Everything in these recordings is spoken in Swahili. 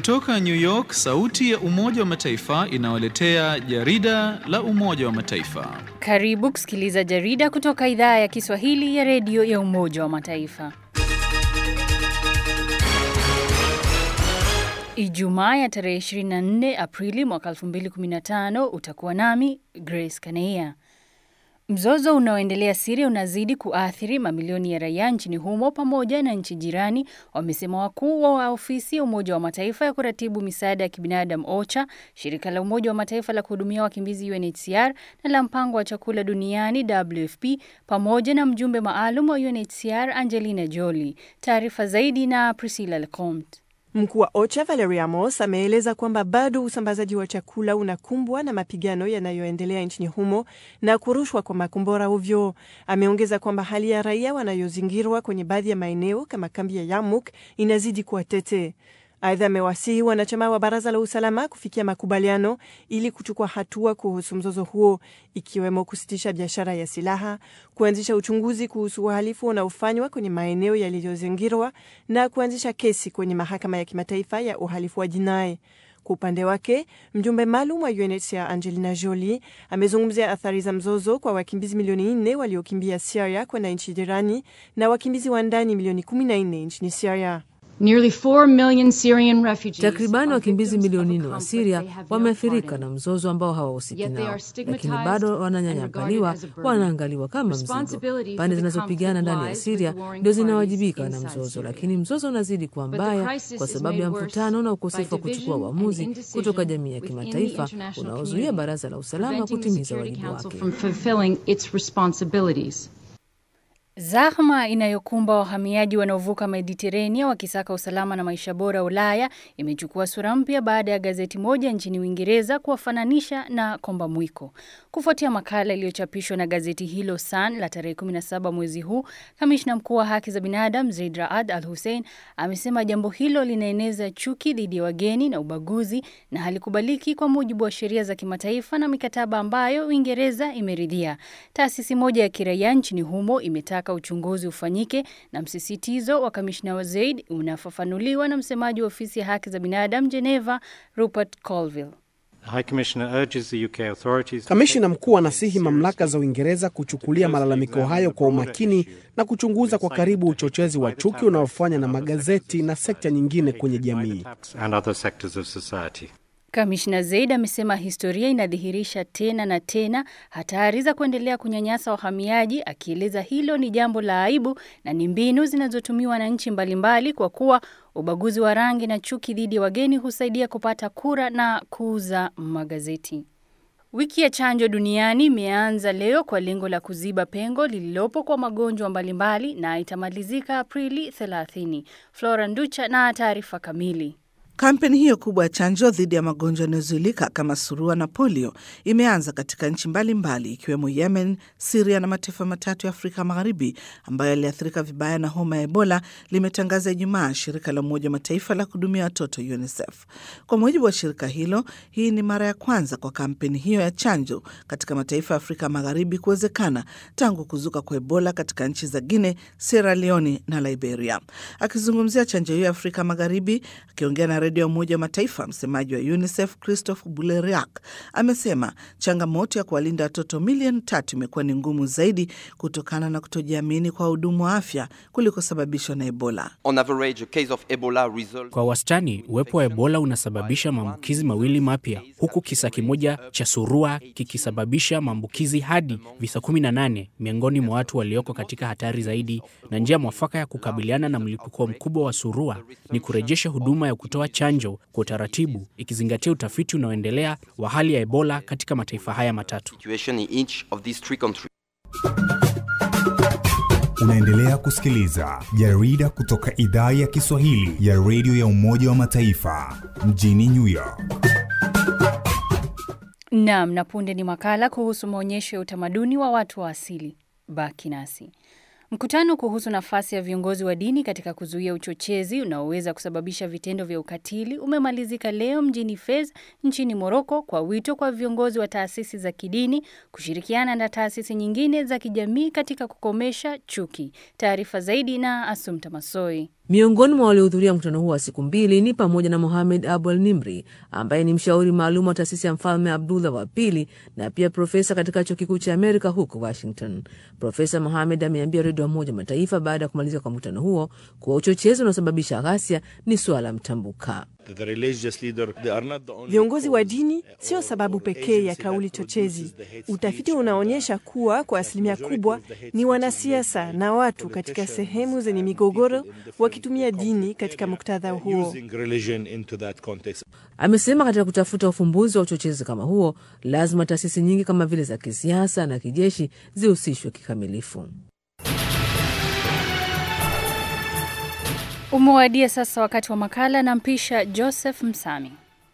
Kutoka New York, sauti ya Umoja wa Mataifa inawaletea jarida la Umoja wa Mataifa. Karibu kusikiliza jarida kutoka idhaa ya Kiswahili ya redio ya Umoja wa Mataifa. Ijumaa ya tarehe 24 Aprili mwaka 2015 utakuwa nami Grace Kaneia. Mzozo unaoendelea Siria unazidi kuathiri mamilioni ya raia nchini humo pamoja na nchi jirani, wamesema wakuu wa ofisi ya Umoja wa Mataifa ya kuratibu misaada ya kibinadamu OCHA, shirika la Umoja wa Mataifa la kuhudumia wakimbizi UNHCR na la mpango wa chakula duniani WFP, pamoja na mjumbe maalum wa UNHCR Angelina Jolie. Taarifa zaidi na Priscilla Lecomte. Mkuu wa OCHA Valerie Amos ameeleza kwamba bado usambazaji wa chakula unakumbwa na mapigano yanayoendelea nchini humo na kurushwa kwa makombora ovyo. Ameongeza kwamba hali ya raia wanayozingirwa kwenye baadhi ya maeneo kama kambi ya Yarmouk inazidi kuwa tete. Aidha, amewasihi wanachama wa Baraza la Usalama kufikia makubaliano ili kuchukua hatua kuhusu mzozo huo, ikiwemo kusitisha biashara ya silaha, kuanzisha uchunguzi kuhusu uhalifu unaofanywa kwenye maeneo yaliyozingirwa na kuanzisha kesi kwenye Mahakama ya Kimataifa ya Uhalifu wa Jinai. Kwa upande wake mjumbe maalum wa UNHCR Angelina Jolie amezungumzia athari za mzozo kwa wakimbizi milioni nne waliokimbia Siria kwenda nchi jirani na wakimbizi wa ndani milioni kumi na nne nchini Siria. Takribani wakimbizi milioni nne wa Siria wameathirika na mzozo ambao hawahusiki nao, lakini bado wananyanyapaliwa, wanaangaliwa kama mzigo. Pande zinazopigana ndani ya Siria ndio zinawajibika na mzozo, lakini mzozo unazidi kuwa mbaya kwa sababu ya mvutano na ukosefu wa kuchukua uamuzi kutoka jamii ya kimataifa unaozuia Baraza la Usalama kutimiza wajibu wake. Zahma inayokumba wahamiaji wanaovuka Mediterania wakisaka usalama na maisha bora Ulaya imechukua sura mpya baada ya gazeti moja nchini Uingereza kuwafananisha na komba mwiko. Kufuatia makala iliyochapishwa na gazeti hilo Sun la tarehe 17 mwezi huu, kamishna mkuu wa haki za binadamu Zeid Raad Al Hussein amesema jambo hilo linaeneza chuki dhidi ya wageni na ubaguzi na halikubaliki kwa mujibu wa sheria za kimataifa na mikataba ambayo Uingereza imeridhia. Taasisi moja ya kiraia nchini humo imetaka uchunguzi ufanyike na msisitizo wa kamishna wa Zaid unafafanuliwa na msemaji wa ofisi ya haki za binadamu Geneva, Rupert Colville. Kamishna mkuu anasihi mamlaka za Uingereza kuchukulia malalamiko hayo kwa umakini na kuchunguza kwa karibu uchochezi wa chuki unaofanywa na magazeti na sekta nyingine kwenye jamii. Kamishna Zaid amesema historia inadhihirisha tena na tena hatari za kuendelea kunyanyasa wahamiaji, akieleza hilo ni jambo la aibu na ni mbinu zinazotumiwa na nchi mbalimbali kwa kuwa ubaguzi wa rangi na chuki dhidi ya wageni husaidia kupata kura na kuuza magazeti. Wiki ya chanjo duniani imeanza leo kwa lengo la kuziba pengo lililopo kwa magonjwa mbalimbali na itamalizika Aprili 30. Flora Nducha na taarifa kamili. Kampeni hiyo kubwa ya chanjo dhidi ya magonjwa yanayozuilika kama surua na polio imeanza katika nchi mbalimbali ikiwemo Yemen, Siria na mataifa matatu ya Afrika Magharibi ambayo yaliathirika vibaya na homa ya Ebola, limetangaza Ijumaa shirika la Umoja wa Mataifa la kuhudumia watoto UNICEF. Kwa mujibu wa shirika hilo, hii ni mara ya kwanza kwa kampeni hiyo ya chanjo katika mataifa ya Afrika Magharibi kuwezekana tangu kuzuka kwa Ebola katika nchi za Guinea, Sierra Leone na Liberia. Akizungumzia chanjo hiyo ya Afrika Magharibi, akiongea na redio ya Umoja wa Mataifa, msemaji wa UNICEF Christophe Buleriak amesema changamoto ya kuwalinda watoto milioni tatu imekuwa ni ngumu zaidi kutokana na kutojiamini kwa wahudumu wa afya kulikosababishwa na Ebola. Kwa wastani, uwepo wa Ebola unasababisha maambukizi mawili mapya, huku kisa kimoja cha surua kikisababisha maambukizi hadi visa 18 miongoni mwa watu walioko katika hatari zaidi, na njia mwafaka ya kukabiliana na mlipuko mkubwa wa surua ni kurejesha huduma ya kutoa chanjo kwa utaratibu, ikizingatia utafiti unaoendelea wa hali ya Ebola katika mataifa haya matatu. Unaendelea kusikiliza jarida kutoka idhaa ya Kiswahili ya redio ya Umoja wa Mataifa mjini New York. Naam, na punde ni makala kuhusu maonyesho ya utamaduni wa watu wa asili. Baki nasi. Mkutano kuhusu nafasi ya viongozi wa dini katika kuzuia uchochezi unaoweza kusababisha vitendo vya ukatili umemalizika leo mjini Fez nchini Moroko kwa wito kwa viongozi wa taasisi za kidini kushirikiana na taasisi nyingine za kijamii katika kukomesha chuki. Taarifa zaidi na Asumta Masoi. Miongoni mwa waliohudhuria mkutano huo wa siku mbili ni pamoja na Mohamed Abu Al Nimri ambaye ni mshauri maalum wa taasisi ya mfalme Abdullah wa pili na pia profesa katika chuo kikuu cha Amerika huko Washington. Profesa Mohamed ameambia redio ya Umoja Mataifa baada ya kumalizika kwa mkutano huo kuwa uchochezi unaosababisha ghasia ni suala mtambuka. Viongozi wa dini sio sababu pekee ya kauli chochezi. Utafiti unaonyesha kuwa kwa asilimia kubwa ni wanasiasa na watu katika sehemu zenye migogoro wakitumia dini katika muktadha huo. Amesema katika kutafuta ufumbuzi wa uchochezi kama huo, lazima taasisi nyingi kama vile za kisiasa na kijeshi zihusishwe kikamilifu. Umewadia sasa wakati wa makala na mpisha Joseph Msami.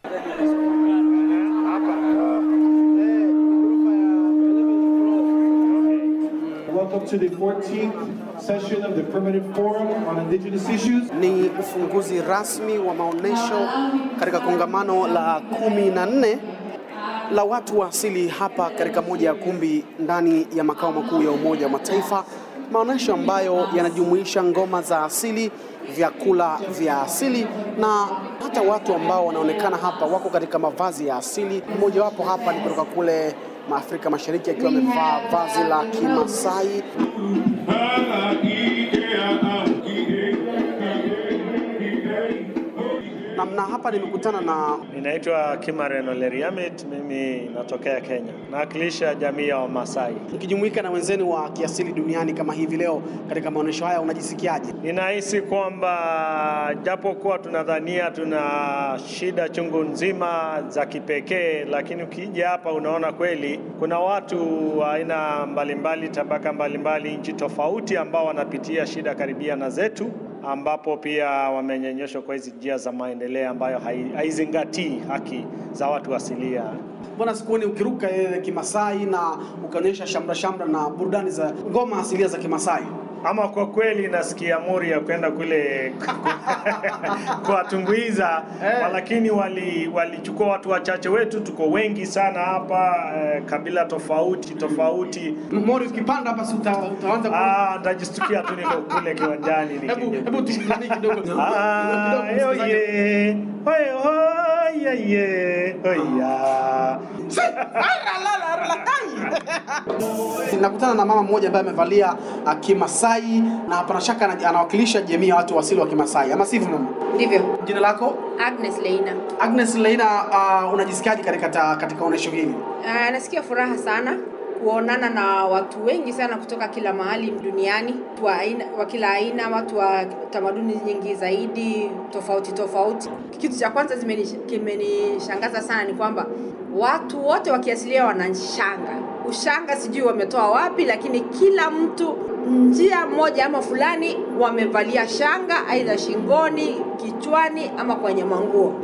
Welcome to the 14th session of the Permanent Forum on Indigenous Issues. Ni ufunguzi rasmi wa maonyesho katika kongamano la kumi na nne la watu wa asili hapa katika moja ya kumbi ndani ya makao makuu ya Umoja wa Mataifa, maonyesho ambayo yanajumuisha ngoma za asili, vyakula vya asili na hata watu ambao wanaonekana hapa wako katika mavazi ya asili. Mmojawapo hapa ni kutoka kule Maafrika Mashariki akiwa amevaa vazi la Kimasai. Namna hapa nimekutana na Ninaitwa Kimaren Oleriamit, mimi natokea Kenya, nawakilisha jamii ya Wamasai. mkijumuika na wenzenu wa kiasili duniani kama hivi leo katika maonyesho haya, unajisikiaje? Ninahisi kwamba japokuwa tunadhania tuna shida chungu nzima za kipekee, lakini ukija hapa unaona kweli kuna watu wa aina mbalimbali, tabaka mbalimbali, nchi tofauti ambao wanapitia shida karibia na zetu ambapo pia wamenyonyeshwa kwa hizi njia za maendeleo ambayo hai- haizingatii haki za watu asilia. Mbona sikuoni ukiruka eh, Kimasai na ukaonyesha shamra shamra na burudani za ngoma asilia za Kimasai? Ama kwa kweli nasikia mori ya kwenda kule kuwatumbuiza Eh. lakini wali walichukua watu wachache wetu, tuko wengi sana hapa eh, kabila tofauti tofauti. Mori, ukipanda hapa si uta- utaanza ku- Ah, nitajistukia tu niko kule kiwanjani Hebu nikija. hebu tusimamie kidogo. Ah, Kidogo, oye, oye, oye, ye, oya. Nakutana na mama mmoja ambaye amevalia uh, Kimasai na hapana shaka ana- anawakilisha jamii ya watu asili wa Kimasai, ama sivyo mama? Ndivyo. Jina lako? Agnes Leina. Agnes Leina, uh, unajisikiaje katika ta- katika onyesho hili? Uh, nasikia furaha sana kuonana na watu wengi sana kutoka kila mahali duniani wa, aina, wa kila aina, watu wa tamaduni nyingi zaidi tofauti tofauti. Kitu cha kwanza zimeni- kimenishangaza sana ni kwamba watu wote wa kiasilia wana shanga. Ushanga sijui wametoa wapi, lakini kila mtu njia moja ama fulani wamevalia shanga, aidha shingoni, kichwani ama kwenye manguo.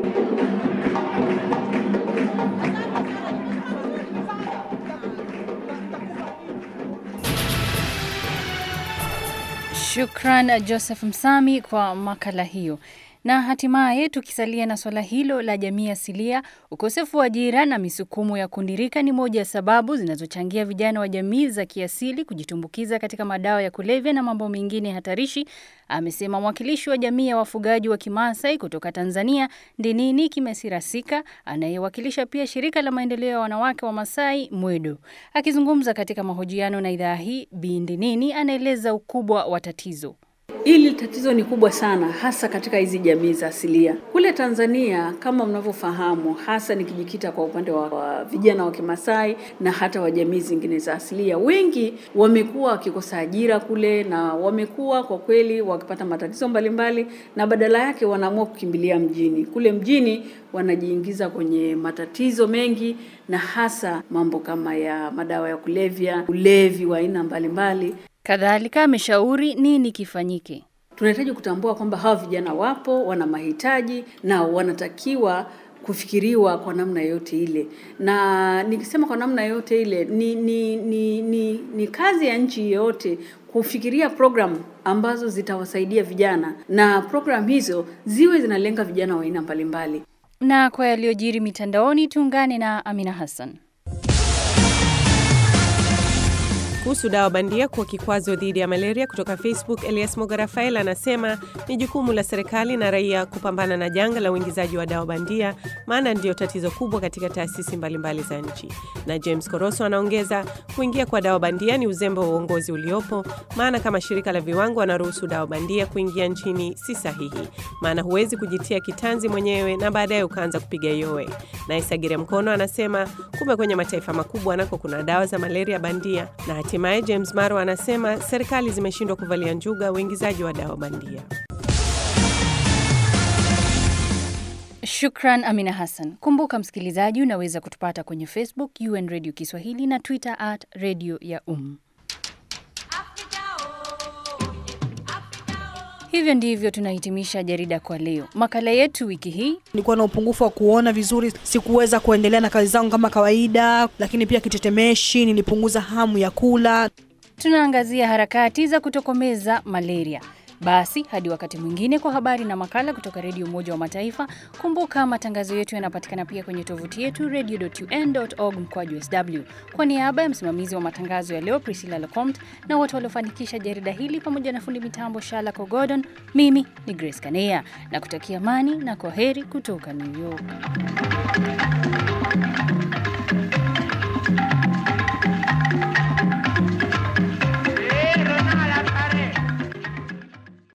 Shukran Joseph Msami kwa makala hiyo. Na hatimaye tukisalia na swala hilo la jamii asilia, ukosefu wa ajira na misukumo ya kundirika ni moja ya sababu zinazochangia vijana wa jamii za kiasili kujitumbukiza katika madawa ya kulevya na mambo mengine hatarishi, amesema mwakilishi wa jamii ya wafugaji wa Kimaasai kutoka Tanzania, Ndinini Kimesirasika, anayewakilisha pia shirika la maendeleo ya wanawake wa Masai Mwedo. Akizungumza katika mahojiano na idhaa hii, Bi Ndinini anaeleza ukubwa wa tatizo. Hili tatizo ni kubwa sana, hasa katika hizi jamii za asilia kule Tanzania. Kama mnavyofahamu, hasa nikijikita kwa upande wa, wa vijana wa Kimasai na hata wa jamii zingine za asilia, wengi wamekuwa wakikosa ajira kule na wamekuwa kwa kweli wakipata matatizo mbalimbali, na badala yake wanaamua kukimbilia mjini. Kule mjini wanajiingiza kwenye matatizo mengi, na hasa mambo kama ya madawa ya kulevya, ulevi wa aina mbalimbali. Kadhalika ameshauri nini kifanyike. Tunahitaji kutambua kwamba hawa vijana wapo, wana mahitaji na wanatakiwa kufikiriwa kwa namna yoyote ile, na nikisema kwa namna yoyote ile ni, ni, ni, ni, ni kazi ya nchi yoyote kufikiria programu ambazo zitawasaidia vijana na programu hizo ziwe zinalenga vijana wa aina mbalimbali. Na kwa yaliyojiri mitandaoni, tuungane na Amina Hassan. Kuhusu dawa bandia kuwa kikwazo dhidi ya malaria, kutoka Facebook, Elias Mogarafael anasema ni jukumu la serikali na raia kupambana na janga la uingizaji wa dawa bandia, maana ndiyo tatizo kubwa katika taasisi mbalimbali za nchi. Na James Koroso anaongeza, kuingia kwa dawa bandia ni uzembe wa uongozi uliopo, maana kama shirika la viwango wanaruhusu dawa bandia kuingia nchini si sahihi, maana huwezi kujitia kitanzi mwenyewe na baadaye ukaanza kupiga yowe. Na Isagire Mkono anasema kumbe kwenye mataifa makubwa nako kuna dawa za malaria bandia. Na hatimaye James Maro anasema serikali zimeshindwa kuvalia njuga uingizaji wa dawa bandia. Shukran Amina Hassan. Kumbuka msikilizaji, unaweza kutupata kwenye Facebook UN Radio Kiswahili na Twitter at Radio ya Um. Hivyo ndivyo tunahitimisha jarida kwa leo. Makala yetu wiki hii, nilikuwa na upungufu wa kuona vizuri, sikuweza kuendelea na kazi zangu kama kawaida, lakini pia kitetemeshi, nilipunguza hamu ya kula. tunaangazia harakati za kutokomeza malaria. Basi hadi wakati mwingine kwa habari na makala kutoka Redio Umoja wa Mataifa. Kumbuka matangazo yetu yanapatikana pia kwenye tovuti yetu radio.un.org mkwaju sw. Kwa niaba ya msimamizi wa matangazo ya leo Priscilla Lecomte na wote waliofanikisha jarida hili pamoja na fundi mitambo Shala Kogodon, mimi ni Grace Kanea na kutakia amani na kwaheri kutoka New York.